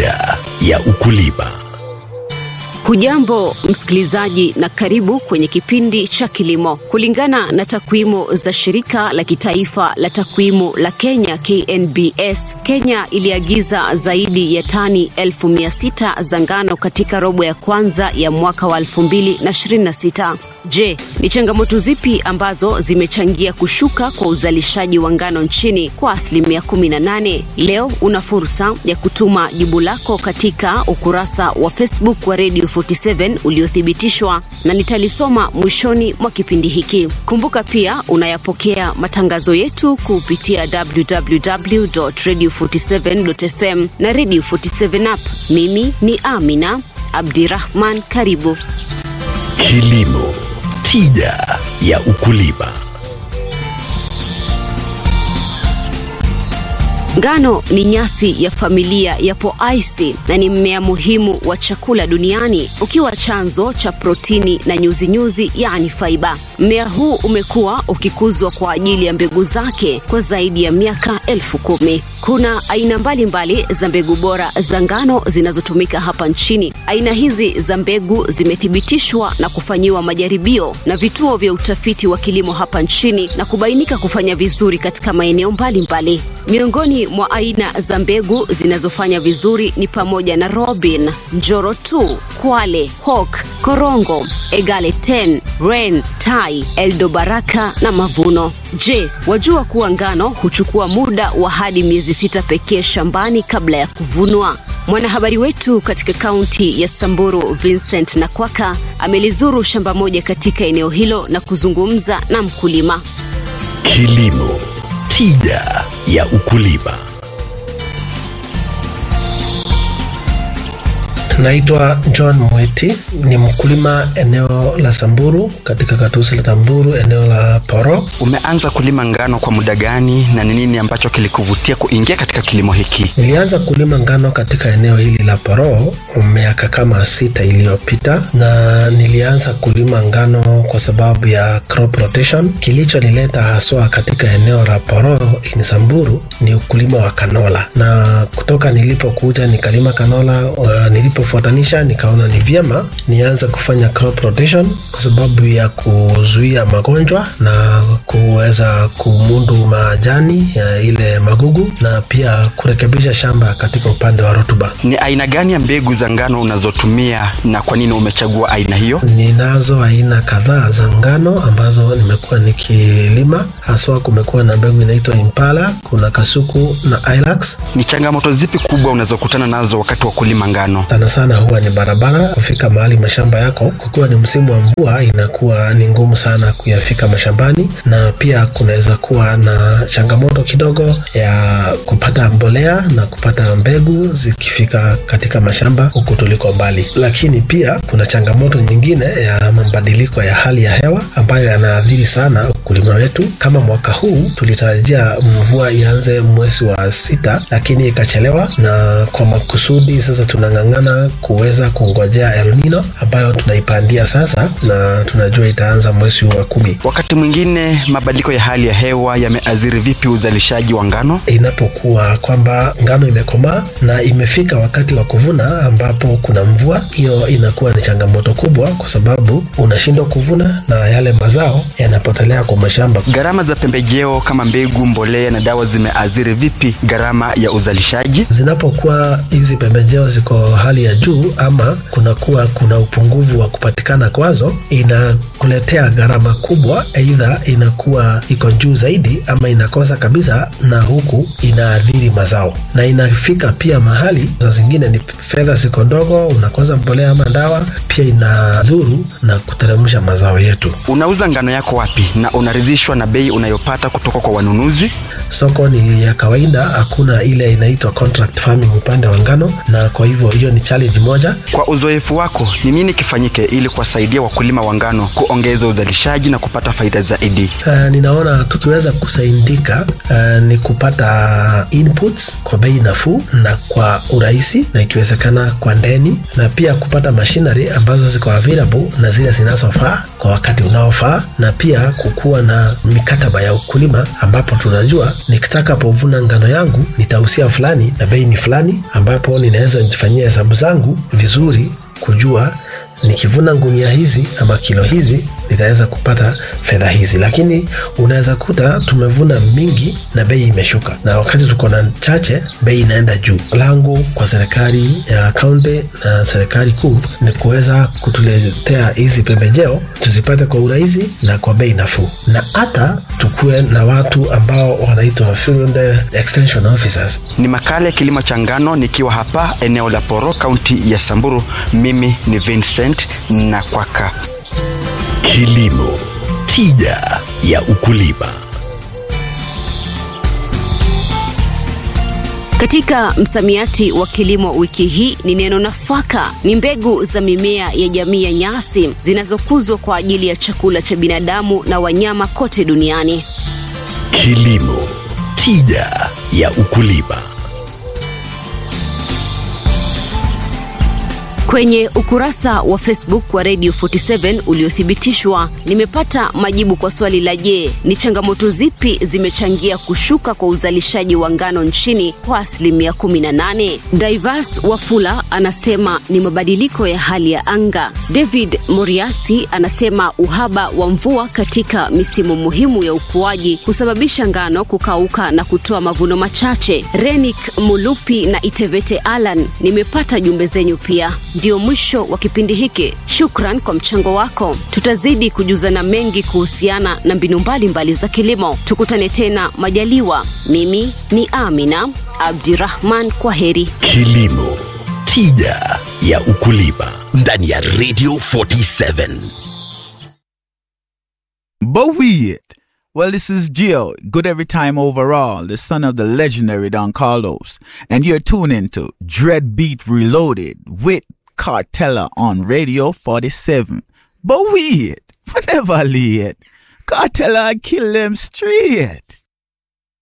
Tija ya ukulima. Hujambo msikilizaji, na karibu kwenye kipindi cha kilimo. Kulingana na takwimu za shirika la kitaifa la takwimu la Kenya KNBS, Kenya iliagiza zaidi ya tani elfu mia sita za ngano katika robo ya kwanza ya mwaka wa 2026. Je, ni changamoto zipi ambazo zimechangia kushuka kwa uzalishaji wa ngano nchini kwa asilimia 18? Leo una fursa ya kutuma jibu lako katika ukurasa wa Facebook wa Radio 47 uliothibitishwa na nitalisoma mwishoni mwa kipindi hiki. Kumbuka pia unayapokea matangazo yetu kupitia www.radio47.fm na Radio 47 app. Mimi ni Amina Abdirahman, karibu. Kilimo, tija ya ukulima. Ngano ni nyasi ya familia ya poaceae na ni mmea muhimu wa chakula duniani ukiwa chanzo cha protini na nyuzinyuzi yani faiba. Mmea huu umekuwa ukikuzwa kwa ajili ya mbegu zake kwa zaidi ya miaka elfu kumi. Kuna aina mbalimbali mbali za mbegu bora za ngano zinazotumika hapa nchini. Aina hizi za mbegu zimethibitishwa na kufanyiwa majaribio na vituo vya utafiti wa kilimo hapa nchini na kubainika kufanya vizuri katika maeneo mbalimbali. Miongoni mwa aina za mbegu zinazofanya vizuri ni pamoja na Robin, Njoro 2, Kwale, Hawk, Korongo, Egale 10, Ren, Tai, Eldo Baraka na Mavuno. Je, wajua kuwa ngano huchukua muda wa hadi miezi sita pekee shambani kabla ya kuvunwa? Mwanahabari wetu katika kaunti ya Samburu Vincent Nakwaka amelizuru shamba moja katika eneo hilo na kuzungumza na mkulima. Kilimo, tija ya ukulima. Naitwa John Mweti, ni mkulima eneo la Samburu katika katusi la Samburu, eneo la Poro. Umeanza kulima ngano kwa muda gani na ni nini ambacho kilikuvutia kuingia katika kilimo hiki? Nilianza kulima ngano katika eneo hili la Poro miaka kama sita iliyopita, na nilianza kulima ngano kwa sababu ya crop rotation. Kilichonileta haswa katika eneo la Poro in Samburu ni ukulima wa kanola, na kutoka nilipokuja nikalima kanola uh, nilipo kufuatanisha nikaona ni vyema nianze kufanya crop rotation kwa sababu ya kuzuia magonjwa na kuweza kumudu majani ya ile magugu na pia kurekebisha shamba katika upande wa rutuba. Ni aina gani ya mbegu za ngano unazotumia na kwa nini umechagua aina hiyo? Ninazo aina kadhaa za ngano ambazo nimekuwa nikilima, haswa kumekuwa na mbegu inaitwa Impala, kuna Kasuku na Ilax. Ni changamoto zipi kubwa unazokutana nazo wakati wa kulima ngano? sana sana huwa ni barabara kufika mahali mashamba yako. Kukiwa ni msimu wa mvua, inakuwa ni ngumu sana kuyafika mashambani, na pia kunaweza kuwa na changamoto kidogo ya kupata mbolea na kupata mbegu zikifika katika mashamba huku tuliko mbali. Lakini pia kuna changamoto nyingine ya mabadiliko ya hali ya hewa ambayo yanaathiri sana ukulima wetu. Kama mwaka huu tulitarajia mvua ianze mwezi wa sita, lakini ikachelewa, na kwa makusudi sasa tunang'ang'ana kuweza kungojea El Nino ambayo tunaipandia sasa na tunajua itaanza mwezi wa kumi. Wakati mwingine mabadiliko ya hali ya hewa yameathiri vipi uzalishaji wa ngano? Inapokuwa kwamba ngano imekomaa na imefika wakati wa kuvuna ambapo kuna mvua, hiyo inakuwa ni changamoto kubwa, kwa sababu unashindwa kuvuna na yale mazao yanapotelea kwa mashamba. Gharama za pembejeo kama mbegu, mbolea na dawa zimeathiri vipi gharama ya uzalishaji? Zinapokuwa hizi pembejeo ziko hali ya juu ama kunakuwa kuna upungufu wa kupatikana kwazo, inakuletea gharama kubwa, aidha inakuwa iko juu zaidi ama inakosa kabisa, na huku inaathiri mazao, na inafika pia mahali za zingine ni fedha ziko ndogo, unakosa mbolea ama dawa, pia inadhuru na kuteremsha mazao yetu. Unauza ngano yako wapi na unaridhishwa na bei unayopata kutoka kwa wanunuzi? Soko ni ya kawaida, hakuna ile inaitwa contract farming upande wa ngano, na kwa hivyo hiyo ni challenge moja. Kwa uzoefu wako, ni nini kifanyike ili kuwasaidia wakulima wa ngano kuongeza uzalishaji na kupata faida zaidi? Uh, ninaona tukiweza kusaidika uh, ni kupata inputs kwa bei nafuu na kwa urahisi, na ikiwezekana kwa ndeni, na pia kupata machinery ambazo ziko available na zile zinazofaa kwa wakati unaofaa na pia kukuwa na mikataba ya ukulima ambapo tunajua nikitakapovuna ngano yangu nitahusia fulani na bei ni fulani ambapo ninaweza nifanyia hesabu zangu vizuri kujua nikivuna ngunia hizi ama kilo hizi nitaweza kupata fedha hizi lakini unaweza kuta tumevuna mingi na bei imeshuka na wakati tuko na chache bei inaenda juu langu kwa serikali ya kaunti na serikali kuu ni kuweza kutuletea hizi pembejeo tuzipate kwa urahisi na kwa bei nafuu na hata tukuwe na watu ambao wanaitwa field extension officers Ni makala ya kilimo cha ngano nikiwa hapa eneo la Poro, kaunti ya Samburu. Mimi ni Vincent Nakwaka. Kilimo, tija ya ukulima. Katika msamiati wa kilimo wiki hii ni neno nafaka. Ni mbegu za mimea ya jamii ya nyasi zinazokuzwa kwa ajili ya chakula cha binadamu na wanyama kote duniani. Kilimo, tija ya ukulima. Kwenye ukurasa wa Facebook wa Radio 47 uliothibitishwa, nimepata majibu kwa swali la je, ni changamoto zipi zimechangia kushuka kwa uzalishaji wa ngano nchini kwa asilimia 18? Divas Wafula anasema ni mabadiliko ya hali ya anga. David Moriasi anasema uhaba wa mvua katika misimu muhimu ya ukuaji husababisha ngano kukauka na kutoa mavuno machache. Renik Mulupi na Itevete Alan, nimepata jumbe zenyu pia. Ndio mwisho wa kipindi hiki. Shukran kwa mchango wako. Tutazidi kujuzana mengi kuhusiana na mbinu mbalimbali za kilimo. Tukutane tena majaliwa. Mimi ni Amina Abdirahman, kwa heri. Kilimo, tija ya ukulima ndani ya Radio 47. But we it. Well, this is Gio, good every time overall, the son of the legendary Don Carlos, and you're tuning to Dread Beat Reloaded with Cartella on Radio 47. But we it, whenever I lay it, Cartella I kill them straight.